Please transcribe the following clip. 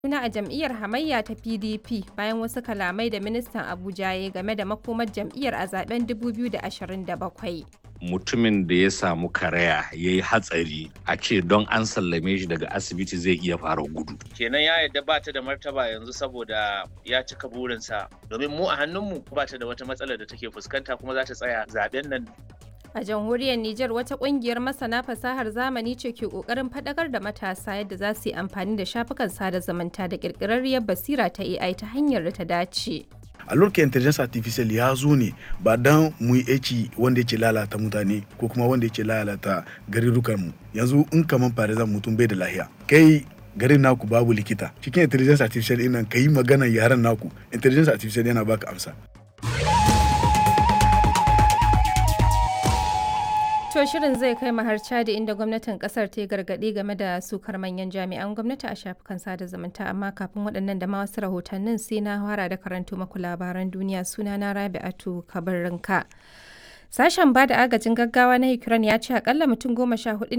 juna a jam'iyyar hamayya ta PDP bayan wasu kalamai da ministan Abuja ya game da makomar jam'iyyar a zaben 2027. mutumin da ya samu karaya ya yi hatsari a ce don an sallame shi daga asibiti zai iya fara gudu. kenan ya yadda ba ta da martaba yanzu saboda ya cika burinsa domin mu a hannunmu ba ta da wata matsalar da take fuskanta kuma za ta tsaya zaben nan A jamhuriyar Nijar wata kungiyar masana fasahar zamani ce ke kokarin fadakar da matasa yadda za su yi amfani da shafukan sada zumunta da kirkirarriyar basira ta AI ta hanyar da ta dace. a lokacin intelligence artificial ya zo ne ba dan mu yi aiki wanda yake lalata mutane ko kuma wanda yake lalata garurukan mu yanzu in kaman farizan mutum bai da lahiya kai garin naku babu likita cikin intelligence artificial din nan kai magana yaran naku intelligence artificial yana baka amsa To shirin zai kai mu har Chadi inda gwamnatin kasar ta yi gargaɗi game da sukar manyan jami'an gwamnati a shafukan sada zumunta amma kafin waɗannan da ma wasu rahotannin sai na fara da karanto maku labaran duniya suna na Rabi'atu Kabarinka. Sashen ba da agajin gaggawa na Ukraine ya ce akalla mutum goma sha hudu